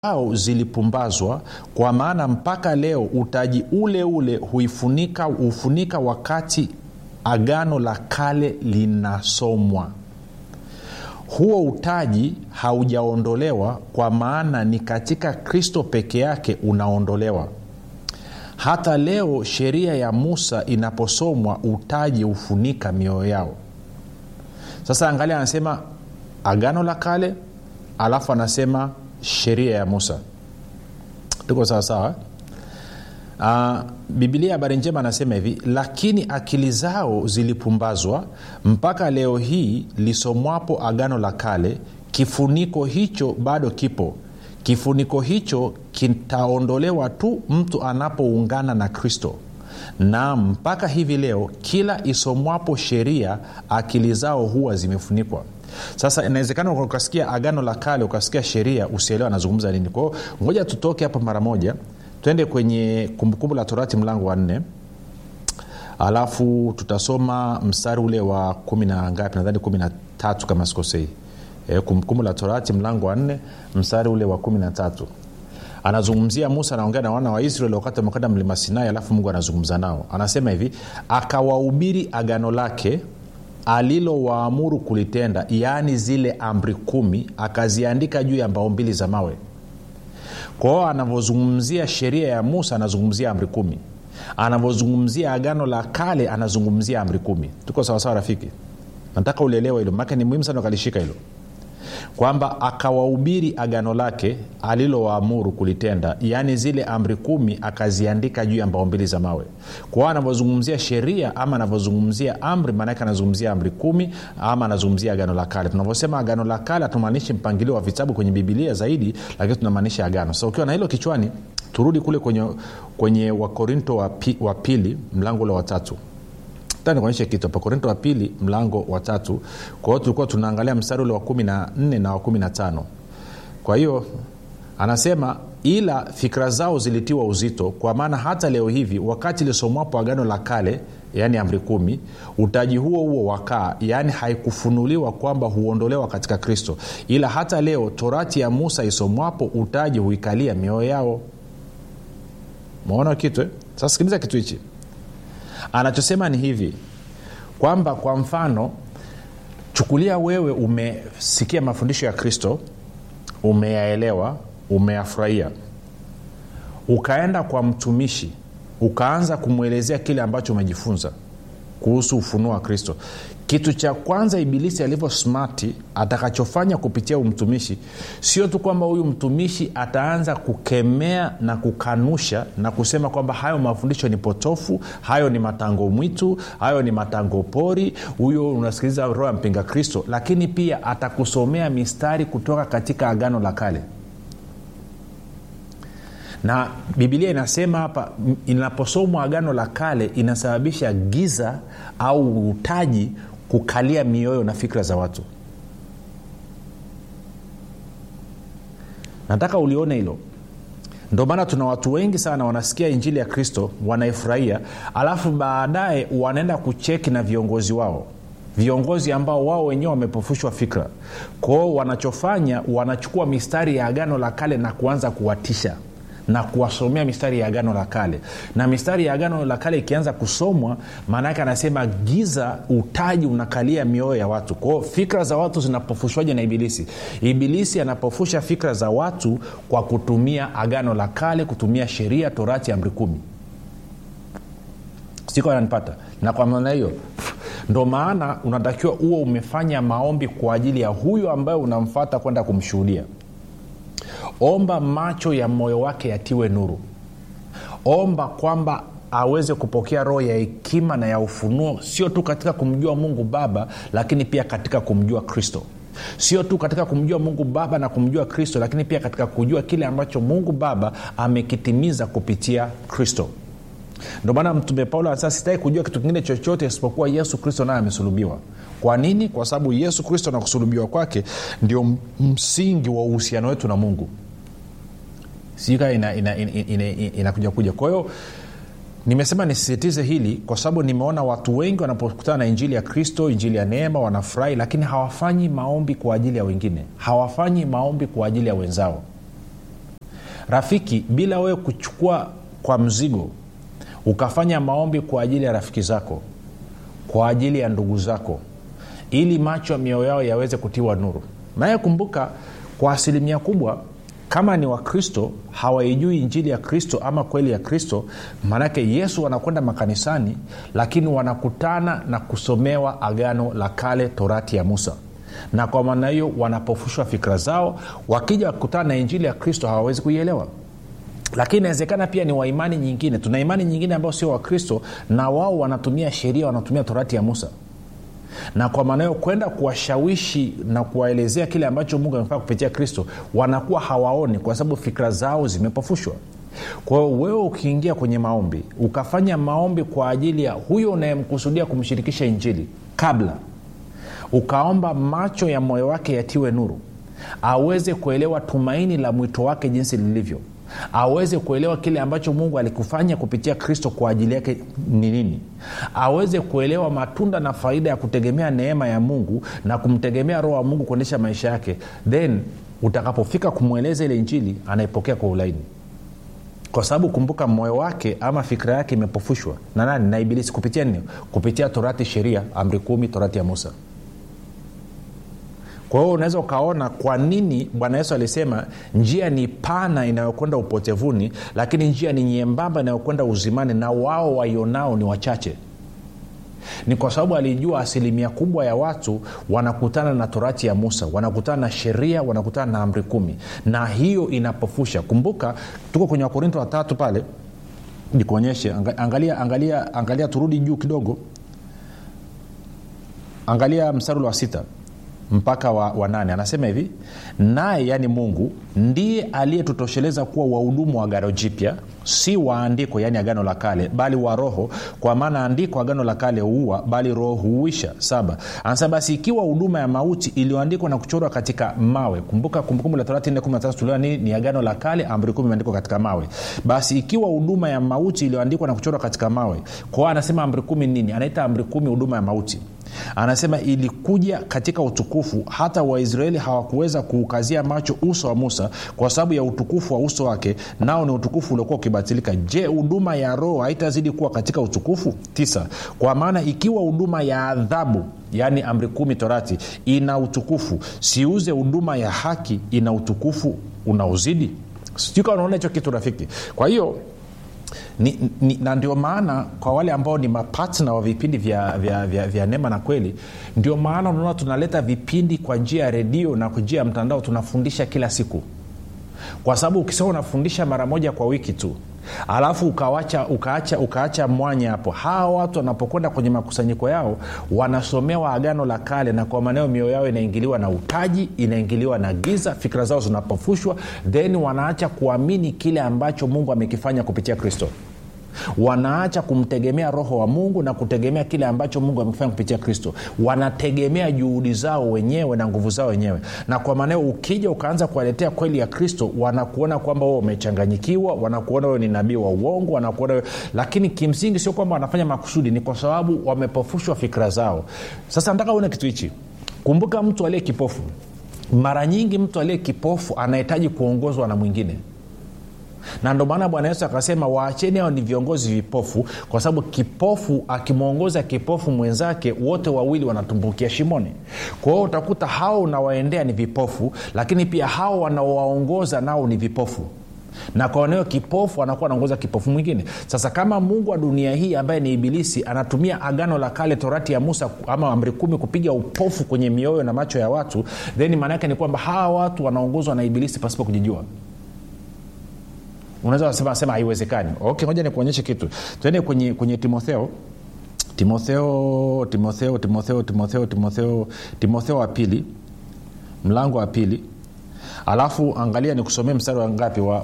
au zilipumbazwa kwa maana mpaka leo utaji ule ule huifunika hufunika wakati agano la kale linasomwa huo utaji haujaondolewa kwa maana ni katika kristo peke yake unaondolewa hata leo sheria ya musa inaposomwa utaji hufunika mioyo yao sasa angalia anasema agano la kale alafu anasema sheria ya musa tuko sawasawa uh, bibilia habari njema anasema hivi lakini akili zao zilipumbazwa mpaka leo hii lisomwapo agano la kale kifuniko hicho bado kipo kifuniko hicho kitaondolewa tu mtu anapoungana na kristo na mpaka hivi leo kila isomwapo sheria akili zao huwa zimefunikwa sasa inawezekana ukasikia agano la kale ukasikia sheria usielewa anazungumza nini kwao ngoja tutoke hapa mara moja twende kwenye kumbukumbu la torati mlango wa nne alafu tutasoma mstari ule wa kumi na ngapi nadhani kumi na tatu kama sikosei e, kumbukumbu la torati mlango wa nne mstari ule wa kumi na tatu anazungumzia musa anaongea na wana wa israeli wakati wamekwenda mlima sinai alafu mungu anazungumza nao anasema hivi akawahubiri agano lake alilowaamuru kulitenda yaani zile amri kumi akaziandika juu ya mbao mbili za mawe kwao anavyozungumzia sheria ya musa anazungumzia amri kumi anavyozungumzia agano la kale anazungumzia amri kumi tuko sawasawa rafiki nataka ulielewa hilo maake ni muhimu sana ukalishika hilo kwamba akawahubiri agano lake alilowaamuru kulitenda yaani zile amri kumi akaziandika juu ya mbao mbili za mawe kwao anavyozungumzia sheria ama anavyozungumzia amri maanake anazungumzia amri kumi ama anazungumzia agano la kale tunavyosema agano la kale hatumaanishi mpangilio wa vitabu kwenye bibilia zaidi lakini tunamaanisha agano sasa so, ukiwa na hilo kichwani turudi kule kwenye, kwenye wakorinto wa, pi, wa pili mlango ule watatu nikuonyeshe kitu hapa korinto wa pili mlango wa tatu kwa hiyo tulikuwa tunaangalia mstari ule wa kumi na nne na wa kumi na tano kwa hiyo anasema ila fikira zao zilitiwa uzito kwa maana hata leo hivi wakati lisomwapo agano la kale yaani amri kumi utaji huo huo wakaa yaani haikufunuliwa kwamba huondolewa katika kristo ila hata leo torati ya musa isomwapo utaji huikalia mioyo yao maona kitu eh? sasa sikiliza kitu hichi anachosema ni hivi kwamba kwa mfano chukulia wewe umesikia mafundisho ya kristo umeyaelewa umeyafurahia ukaenda kwa mtumishi ukaanza kumwelezea kile ambacho umejifunza kuhusu ufunuo wa kristo kitu cha kwanza ibilisi alivyo smati atakachofanya kupitia umtumishi sio tu kwamba huyu mtumishi ataanza kukemea na kukanusha na kusema kwamba hayo mafundisho ni potofu hayo ni matango mwitu hayo ni matango pori huyo unasikiliza roho ya mpinga kristo lakini pia atakusomea mistari kutoka katika agano la kale na bibilia inasema hapa inaposomwa agano la kale inasababisha giza au utaji kukalia mioyo na fikra za watu nataka ulione hilo ndio maana tuna watu wengi sana wanasikia injili ya kristo wanaifurahia alafu baadaye wanaenda kucheki na viongozi wao viongozi ambao wao wenyewe wamepofushwa fikra kwao wanachofanya wanachukua mistari ya agano la kale na kuanza kuwatisha na kuwasomea mistari ya agano la kale na mistari ya agano la kale ikianza kusomwa maana yake anasema giza utaji unakalia mioyo ya watu kwao fikra za watu zinapofushwaje na ibilisi ibilisi anapofusha fikra za watu kwa kutumia agano la kale kutumia sheria torati amri kumi siko ananipata na kwa maana hiyo ndo maana unatakiwa huo umefanya maombi kwa ajili ya huyo ambaye unamfata kwenda kumshuhudia omba macho ya moyo wake yatiwe nuru omba kwamba aweze kupokea roho ya hekima na ya ufunuo sio tu katika kumjua mungu baba lakini pia katika kumjua kristo sio tu katika kumjua mungu baba na kumjua kristo lakini pia katika kujua kile ambacho mungu baba amekitimiza kupitia kristo ndio maana mtume paulo anasema sitaki kujua kitu kingine chochote isipokuwa yesu kristo naye amesulubiwa kwa nini kwa sababu yesu kristo na kusulubiwa kwake ndio msingi wa uhusiano wetu na mungu sika inakuja ina, ina, ina, ina, ina kuja kwa hiyo nimesema nisisitize hili kwa sababu nimeona watu wengi wanapokutana na injili ya kristo injili ya neema wanafurahi lakini hawafanyi maombi kwa ajili ya wengine hawafanyi maombi kwa ajili ya wenzao rafiki bila wewe kuchukua kwa mzigo ukafanya maombi kwa ajili ya rafiki zako kwa ajili ya ndugu zako ili macho ya mioyo yao yaweze kutiwa nuru naye kumbuka kwa asilimia kubwa kama ni wakristo hawaijui injili ya kristo ama kweli ya kristo maanake yesu wanakwenda makanisani lakini wanakutana na kusomewa agano la kale torati ya musa na kwa maana hiyo wanapofushwa fikra zao wakija kukutana na injili ya kristo hawawezi kuielewa lakini inawezekana pia ni waimani nyingine tuna imani nyingine ambao sio wakristo na wao wanatumia sheria wanatumia torati ya musa na kwa maana hiyo kwenda kuwashawishi na kuwaelezea kile ambacho mungu amefanya kupitia kristo wanakuwa hawaoni kwa sababu fikra zao zimepofushwa kwa hiyo wewe ukiingia kwenye maombi ukafanya maombi kwa ajili ya huyo unayemkusudia kumshirikisha injili kabla ukaomba macho ya moyo wake yatiwe nuru aweze kuelewa tumaini la mwito wake jinsi lilivyo aweze kuelewa kile ambacho mungu alikufanya kupitia kristo kwa ajili yake ni nini aweze kuelewa matunda na faida ya kutegemea neema ya mungu na kumtegemea roho wa mungu kuendesha maisha yake then utakapofika kumweleza ile injili anaipokea kwa ulaini kwa sababu kumbuka moyo wake ama fikira yake imepofushwa na nani na ibilisi kupitia nini kupitia torati sheria amri kumi torati ya musa kwa hiyo unaweza ukaona kwa nini bwana yesu alisema njia ni pana inayokwenda upotevuni lakini njia ni nyembamba inayokwenda uzimani na wao waionao ni wachache ni kwa sababu alijua asilimia kubwa ya watu wanakutana na torati ya musa wanakutana na sheria wanakutana na amri kumi na hiyo inapofusha kumbuka tuko kwenye wakorinto watatu pale nikuonyeshe angalia angalia angalia turudi juu kidogo angalia mstari wa sita mpaka wa, wa nane anasema hivi naye yaani mungu ndiye aliyetutosheleza kuwa wahudumu wa agano jipya si wa andiko yaani agano la kale bali wa roho kwa maana andiko agano la kale huua bali roho huuisha saba anasema basi ikiwa huduma ya mauti iliyoandikwa na kuchorwa katika mawe kumbuka kumbukumbu la torati 4 tuliwa nini ni agano la kale amri kumi imeandikwa katika mawe basi ikiwa huduma ya mauti iliyoandikwa na kuchorwa katika mawe kwao anasema amri kumi nini anaita amri kumi huduma ya mauti anasema ilikuja katika utukufu hata waisraeli hawakuweza kuukazia macho uso wa musa kwa sababu ya utukufu wa uso wake nao ni utukufu uliokuwa ukibatilika je huduma ya roho haitazidi kuwa katika utukufu tisa kwa maana ikiwa huduma ya adhabu yaani amri kumi torati ina utukufu siuze huduma ya haki ina utukufu unaozidi sijui kama unaona hicho kitu rafiki kwa hiyo ni, ni, na ndio maana kwa wale ambao ni mapatna wa vipindi vya, vya, vya, vya neema na kweli ndio maana unaona tunaleta vipindi kwa njia ya redio na kwa njia ya mtandao tunafundisha kila siku kwa sababu ukisema unafundisha mara moja kwa wiki tu alafu ukawacha, ukaacha, ukaacha mwanya hapo hawa watu wanapokwenda kwenye makusanyiko yao wanasomewa agano la kale na kwa maneo mioyo yao inaingiliwa na utaji inaingiliwa na giza fikira zao zinapofushwa then wanaacha kuamini kile ambacho mungu amekifanya kupitia kristo wanaacha kumtegemea roho wa mungu na kutegemea kile ambacho mungu amekifanya kupitia kristo wanategemea juhudi zao wenyewe na nguvu zao wenyewe na kwa maanao ukija ukaanza kuwaletea kweli ya kristo wanakuona kwamba wewe umechanganyikiwa wanakuona wewe ni nabii wa uongo wanakuona wewe lakini kimsingi sio kwamba wanafanya makusudi ni kwa sababu wamepofushwa fikira zao sasa nataka uone kitu hichi kumbuka mtu aliye kipofu mara nyingi mtu aliye kipofu anahitaji kuongozwa na mwingine na ndo maana bwana yesu akasema waacheni hao ni viongozi vipofu kwa sababu kipofu akimwongoza kipofu mwenzake wote wawili wanatumbukia shimoni kwa hiyo utakuta hao unawaendea ni vipofu lakini pia hao wanaowaongoza nao ni vipofu na kwa eneo kipofu anakuwa anaongoza kipofu mwingine sasa kama mungu wa dunia hii ambaye ni ibilisi anatumia agano la kale torati ya musa ama amri kumi kupiga upofu kwenye mioyo na macho ya watu then maana yake ni kwamba hawa watu wanaongozwa na ibilisi pasipo kujijua unaweza sema sema haiwezekani okay ngoja nikuonyeshe kitu tuende kwenye, kwenye timotheo timotheo timotheo timotheo timotheo timotheo timotheo wa pili mlango wa pili alafu angalia nikusomee mstari wa ngapi wa,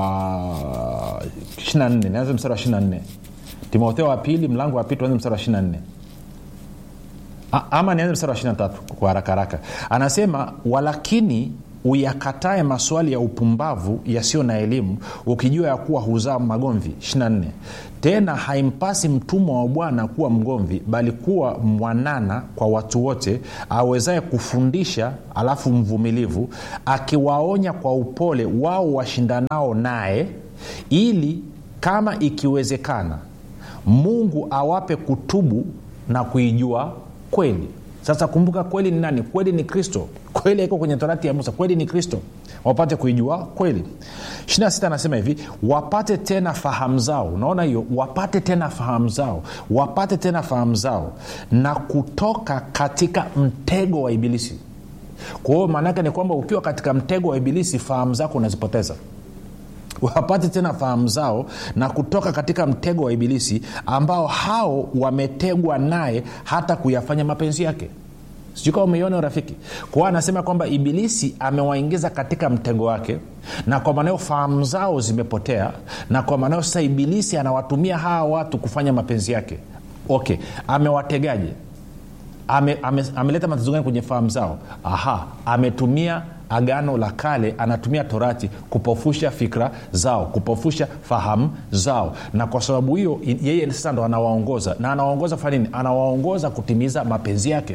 wa 24 nianze mstari wa 24 timotheo wa pili mlango wa pili tuanze mstari wa 24 ama nianze mstari wa 23 kwa haraka haraka anasema walakini uyakatae maswali ya upumbavu yasiyo na elimu ukijua ya kuwa huzaa magomvi 24 tena haimpasi mtumwa wa bwana kuwa mgomvi bali kuwa mwanana kwa watu wote awezaye kufundisha alafu mvumilivu akiwaonya kwa upole wao washindanao naye ili kama ikiwezekana mungu awape kutubu na kuijua kweli sasa kumbuka kweli ni nani kweli ni kristo kweli iko kwenye torati ya musa kweli ni kristo wapate kuijua kweli 26 anasema hivi wapate tena fahamu zao unaona hiyo wapate tena fahamu zao wapate tena fahamu zao na kutoka katika mtego wa ibilisi kwa hiyo maanaake ni kwamba ukiwa katika mtego wa ibilisi fahamu zako unazipoteza wapate tena fahamu zao na kutoka katika mtego wa ibilisi ambao hao wametegwa naye hata kuyafanya mapenzi yake sijui kama umeiona urafiki kwao anasema kwamba ibilisi amewaingiza katika mtego wake na kwa maanao fahamu zao zimepotea na kwa maanao sasa ibilisi anawatumia hawa watu kufanya mapenzi yake okay amewategaje ame, ame, ameleta matatizo gani kwenye fahamu zao aha ametumia agano la kale anatumia torati kupofusha fikra zao kupofusha fahamu zao na kwa sababu hiyo yeye sasa ndo anawaongoza na anawaongoza kufanya nini anawaongoza kutimiza mapenzi yake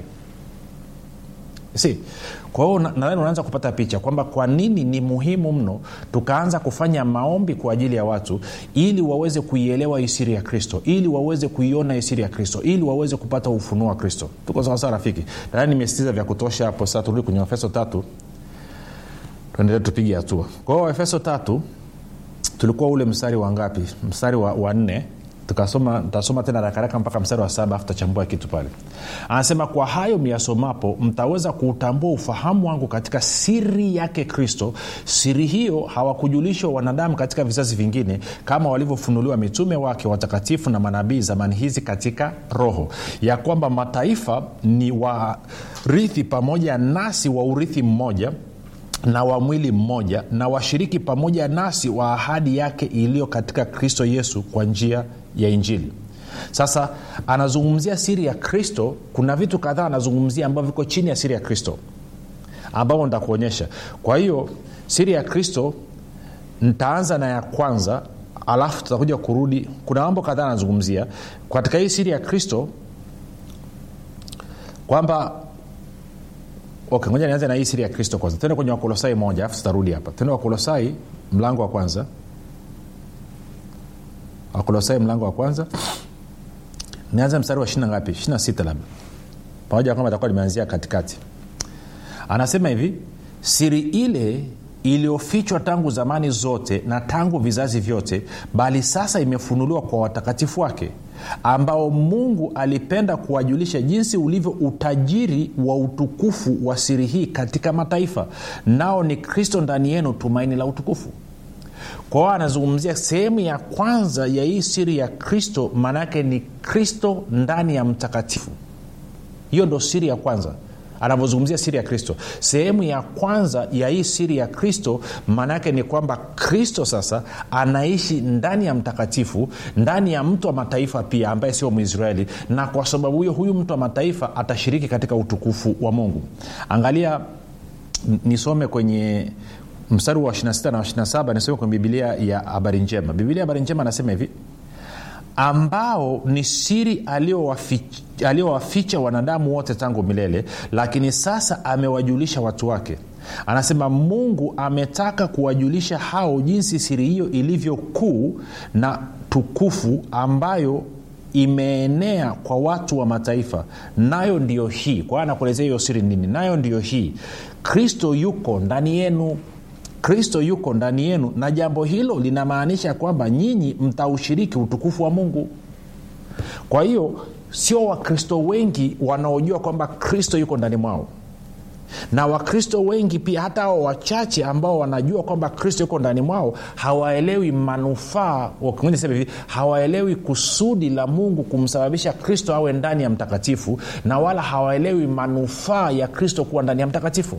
si kwa hiyo nadhani unaanza kupata picha kwamba kwa nini ni muhimu mno tukaanza kufanya maombi kwa ajili ya watu ili waweze kuielewa isiri ya kristo ili waweze kuiona isiri ya kristo ili waweze kupata ufunuo wa kristo tuko sawasawa rafiki nadhani nimesitiza vya kutosha hapo sasa turudi kwenye efeso tatu tuendelee tupige hatua kwa hiyo efeso tatu tulikuwa ule mstari wa ngapi mstari wa, wa nne tukasoma tasoma tena rakaraka mpaka mstari wa saba afu tachambua kitu pale anasema kwa hayo miyasomapo mtaweza kuutambua ufahamu wangu katika siri yake kristo siri hiyo hawakujulishwa wanadamu katika vizazi vingine kama walivyofunuliwa mitume wake watakatifu na manabii zamani hizi katika roho ya kwamba mataifa ni warithi pamoja nasi wa urithi mmoja na wa mwili mmoja na washiriki pamoja nasi wa ahadi yake iliyo katika kristo yesu kwa njia ya injili sasa anazungumzia siri ya kristo kuna vitu kadhaa anazungumzia ambavyo viko chini ya siri ya kristo ambavyo nitakuonyesha kwa hiyo siri ya kristo ntaanza na ya kwanza alafu tutakuja kurudi kuna mambo kadhaa anazungumzia katika hii siri ya kristo kwamba okay ngoja nianze na hii siri ya kristo kwanza tende kwenye wakolosai moja alafu tutarudi hapa tende wakolosai mlango wa kwanza wakolosai mlango wa kwanza nianze mstari wa ishina ngapi ishina sita labda pamoja kwamba takuwa limeanzia katikati anasema hivi siri ile iliyofichwa tangu zamani zote na tangu vizazi vyote bali sasa imefunuliwa kwa watakatifu wake ambao mungu alipenda kuwajulisha jinsi ulivyo utajiri wa utukufu wa siri hii katika mataifa nao ni kristo ndani yenu tumaini la utukufu kwa hiyo anazungumzia sehemu ya kwanza ya hii siri ya kristo maanaake ni kristo ndani ya mtakatifu hiyo ndo siri ya kwanza anavyozungumzia siri ya kristo sehemu ya kwanza ya hii siri ya kristo maana yake ni kwamba kristo sasa anaishi ndani ya mtakatifu ndani ya mtu wa mataifa pia ambaye sio mwisraeli na kwa sababu hiyo huyu mtu wa mataifa atashiriki katika utukufu wa mungu angalia nisome kwenye mstari wa 26 na 27 nisome kwenye bibilia ya habari njema bibilia ya habari njema anasema hivi ambao ni siri aliyowaficha wanadamu wote tangu milele lakini sasa amewajulisha watu wake anasema mungu ametaka kuwajulisha hao jinsi siri hiyo ilivyo kuu na tukufu ambayo imeenea kwa watu wa mataifa nayo ndiyo hii kwa hiyo anakuelezea hiyo siri nini nayo ndiyo hii kristo yuko ndani yenu kristo yuko ndani yenu na jambo hilo linamaanisha kwamba nyinyi mtaushiriki utukufu wa mungu kwa hiyo sio wakristo wengi wanaojua kwamba kristo yuko ndani mwao na wakristo wengi pia hata hao wachache ambao wanajua kwamba kristo yuko ndani mwao hawaelewi manufaa sema hivi hawaelewi kusudi la mungu kumsababisha kristo awe ndani ya mtakatifu na wala hawaelewi manufaa ya kristo kuwa ndani ya mtakatifu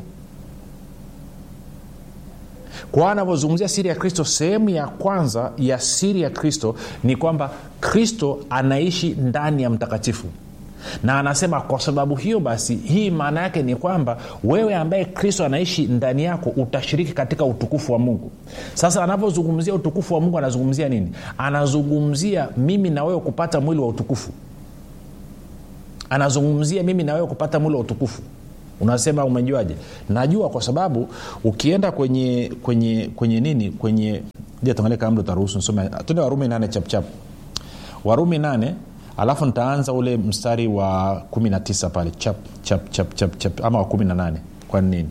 kwa anavyozungumzia siri ya kristo sehemu ya kwanza ya siri ya kristo ni kwamba kristo anaishi ndani ya mtakatifu na anasema kwa sababu hiyo basi hii maana yake ni kwamba wewe ambaye kristo anaishi ndani yako utashiriki katika utukufu wa mungu sasa anapozungumzia utukufu wa mungu anazungumzia nini anazungumzia mimi na wewe kupata mwili wa utukufu anazungumzia mimi na wewe kupata mwili wa utukufu unasema umejuaje najua kwa sababu ukienda kwenye kwenye kwenye nini kwenye tuangalie kama utaruhusu nisome tende warumi nane chapchap warumi nane alafu nitaanza ule mstari wa 19 pale chap, chap, chap, chap, chap, ama wa 18 kwa nini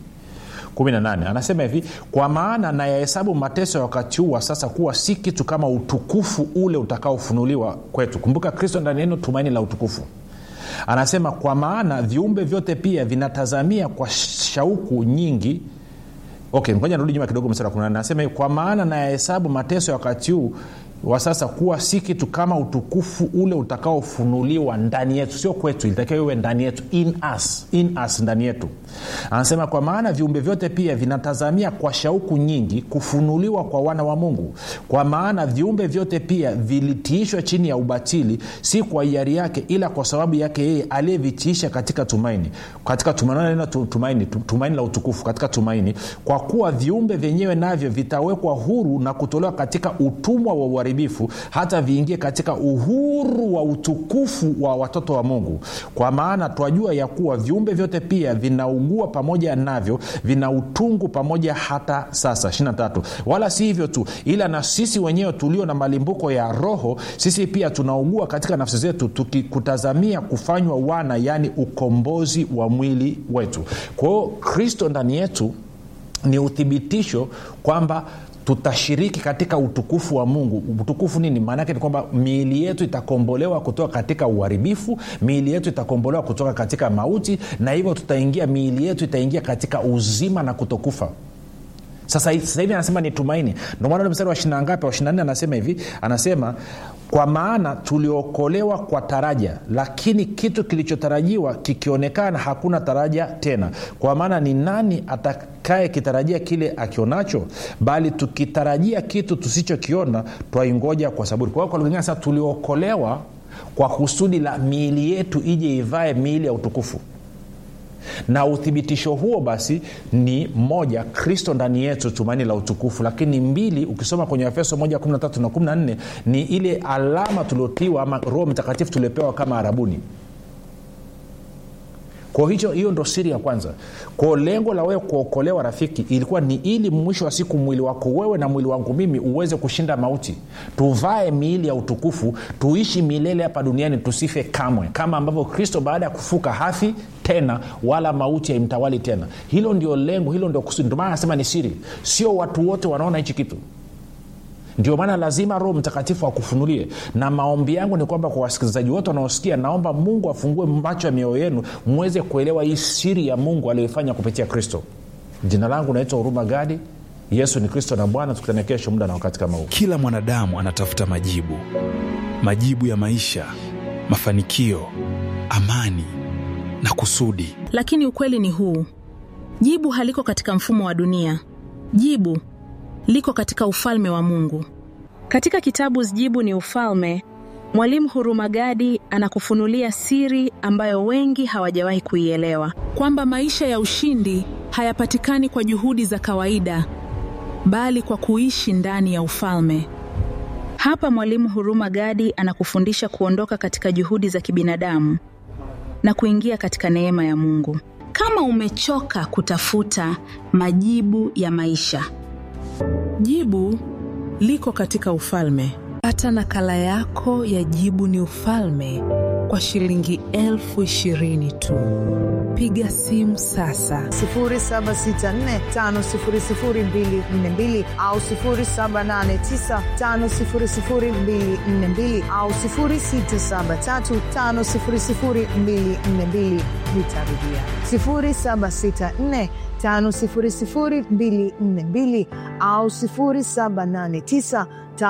18 anasema hivi kwa maana nayahesabu mateso ya wakati huu wa sasa kuwa si kitu kama utukufu ule utakaofunuliwa kwetu kumbuka kristo ndani yenu tumaini la utukufu anasema kwa maana viumbe vyote pia vinatazamia kwa shauku nyingi okay ngoja nirudi nyuma kidogo mstari wa 18 anasema kwa maana nayahesabu mateso ya wakati huu wa sasa kuwa si kitu kama utukufu ule utakaofunuliwa ndani yetu sio kwetu ilitakiwa iwe ndani yetu in us, in us ndani yetu anasema kwa maana viumbe vyote pia vinatazamia kwa shauku nyingi kufunuliwa kwa wana wa mungu kwa maana viumbe vyote pia vilitiishwa chini ya ubatili si kwa hiari yake ila kwa sababu yake yeye aliyevitiisha katika tumaini katika tumaini, tumaini, tumaini la utukufu katika tumaini kwa kuwa viumbe vyenyewe navyo vitawekwa huru na kutolewa katika utumwa wa uharibifu hata viingie katika uhuru wa utukufu wa watoto wa mungu kwa maana twajua ya kuwa viumbe vyote pia vinaugua pamoja navyo vina utungu pamoja hata sasa 23 wala si hivyo tu ila na sisi wenyewe tulio na malimbuko ya roho sisi pia tunaugua katika nafsi zetu tukikutazamia kufanywa wana yaani ukombozi wa mwili wetu kwa hiyo kristo ndani yetu ni uthibitisho kwamba tutashiriki katika utukufu wa mungu utukufu nini maanaake ni kwamba miili yetu itakombolewa kutoka katika uharibifu miili yetu itakombolewa kutoka katika mauti na hivyo tutaingia miili yetu itaingia katika uzima na kutokufa sasa hivi anasema ni tumaini ndomaana mstari wa shina ngapi wa shina nne anasema hivi anasema kwa maana tuliokolewa kwa taraja lakini kitu kilichotarajiwa kikionekana hakuna taraja tena kwa maana ni nani atakaye kitarajia kile akionacho bali tukitarajia kitu tusichokiona twaingoja kwa saburi kwa hiyo kwa lugha sasa tuliokolewa kwa kusudi la miili yetu ije ivae miili ya utukufu na uthibitisho huo basi ni moja kristo ndani yetu tumaini la utukufu lakini mbili ukisoma kwenye efeso 1 13 na 14 ni ile alama tuliotiwa ama roho mtakatifu tuliopewa kama arabuni kwa hicho hiyo ndo siri ya kwanza kwao lengo la wewe kuokolewa rafiki ilikuwa ni ili mwisho wa siku mwili wako wewe na mwili wangu mimi uweze kushinda mauti tuvae miili ya utukufu tuishi milele hapa duniani tusife kamwe kama ambavyo kristo baada ya kufuka hafi tena wala mauti haimtawali tena hilo ndio lengo hilo ndio kusudi ndio maana anasema ni siri sio watu wote wanaona hichi kitu ndio maana lazima roho mtakatifu akufunulie na maombi yangu ni kwamba kwa wasikilizaji wote wanaosikia naomba mungu afungue macho ya mioyo yenu mweze kuelewa hii siri ya mungu aliyoifanya kupitia kristo jina langu naitwa huruma gadi yesu ni kristo na bwana tukutane kesho muda na wakati kama huu kila mwanadamu anatafuta majibu majibu ya maisha mafanikio amani na kusudi lakini ukweli ni huu jibu haliko katika mfumo wa dunia jibu liko katika ufalme wa mungu katika kitabu jibu ni ufalme mwalimu hurumagadi anakufunulia siri ambayo wengi hawajawahi kuielewa kwamba maisha ya ushindi hayapatikani kwa juhudi za kawaida bali kwa kuishi ndani ya ufalme hapa mwalimu huruma gadi anakufundisha kuondoka katika juhudi za kibinadamu na kuingia katika neema ya mungu kama umechoka kutafuta majibu ya maisha jibu liko katika ufalme pata nakala yako ya jibu ni ufalme kwa shilingi elfu ishirini tu piga simu sasa 7645242 au 7895242 au 6735242 nitarudia 764 5242 au 789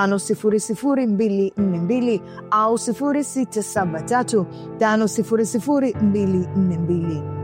5242 au 673 5242